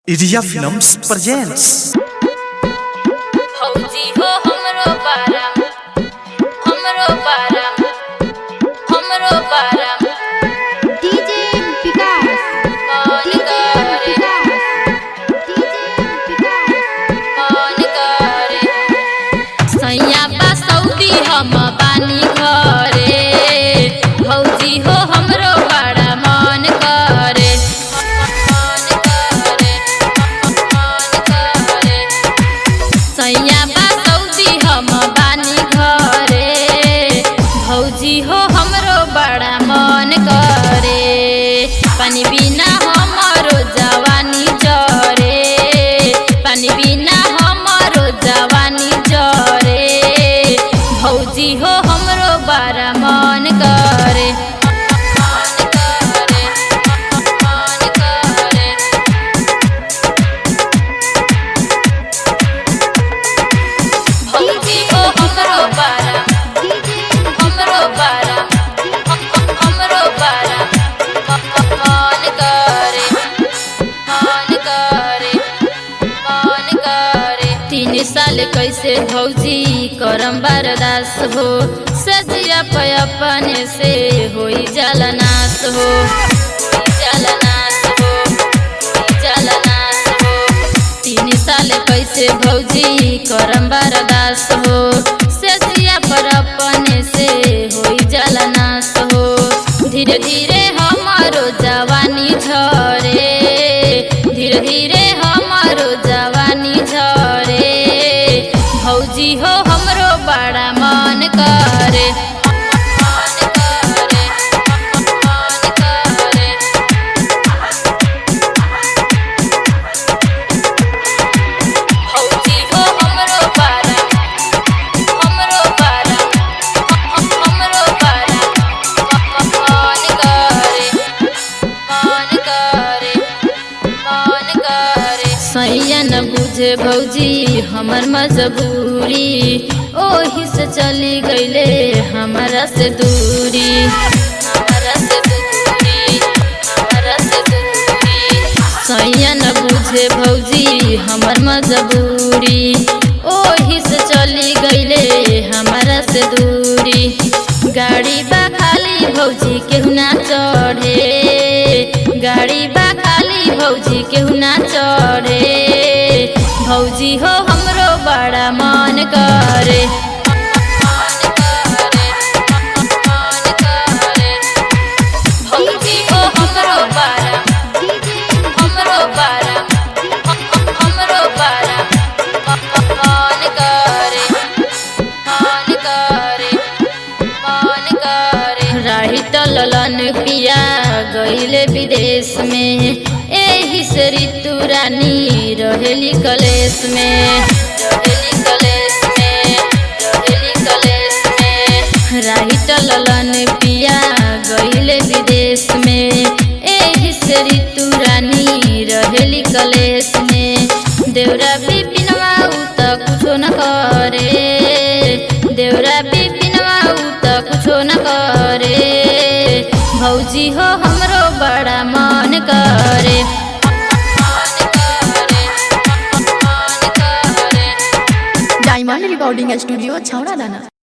Urea films presents फौजी हो हमरो बारा हमरो बारा हमरो बारा DJ Vikas. कौन DJ करे Vikas. DJ Vikas. कौन करे सैया बा सऊदी हम बानी घरे फौजी हो हमरो बड़ा मन करे मन करे मन करे सैया बा सऊदी हम बानी घरे भौजी हो हमरो बड़ा मन करे पानी बिना हमरो जवानी जरे पानी बिना हमरो जवानी जरे भौजी हो हमरो बड़ा मन करे मन करे मन करे भौजी हो हमरो बारा DJ हमरो बारा हम- हम- हमरो बारा मन करे मन करे मन करे तीन साल कैसे भौजी करम बरदास हो सजिया पे अपने से होई जलनाश हो होई जलनाश हो होई जलनाश हो तीन साल कैसे भौजी करम बरदास हो सजिया पर अपने से होई जलनाश हो धीरे धीरे हमारो जवानी झरे धीरे धीरे हमारो जवानी झरे भौजी हो हमरो बड़ा मन करे मन करे मन करे फौजी हो हमरो बारा हमरो बारा हम- हमरो बारा मन करे मन करे मन करे सैया न बुझे भौजी हमर मजबूरी ओही से चली गईले हमारा से दूरी हमारा से दूरी हमारा से दूरी सैया न बुझे भौजी हमर मजबूरी ओही से चली गईले हमारा से दूरी गाड़ी बा खाली भौजी केहू ना चढ़े गाड़ी बा खाली भौजी केहू ना चढ़े भौजी हो हमरो बड़ा मन करे मन करे मन करे भौजी हो हमरो बड़ा DJ हमरो बारा हम- हम- हमरो बारा मन करे मन करे मन करे राही तलन पिया गईले विदेश में एही से ऋतु रानी रहेली कलेश में रहेली कलेश में रहेली कलेश में राही तलन पिया गईले विदेश में एही से ऋतु रानी रहेली कलेश में देवरा बिपिनवा उ त कुछो न करे देवरा बिपिनवा उ त कुछो न करे भौजी हो हमरो बड़ा मन करे मन करे मन करे डायमंड रिकॉर्डिंग स्टूडियो छौड़ा दाना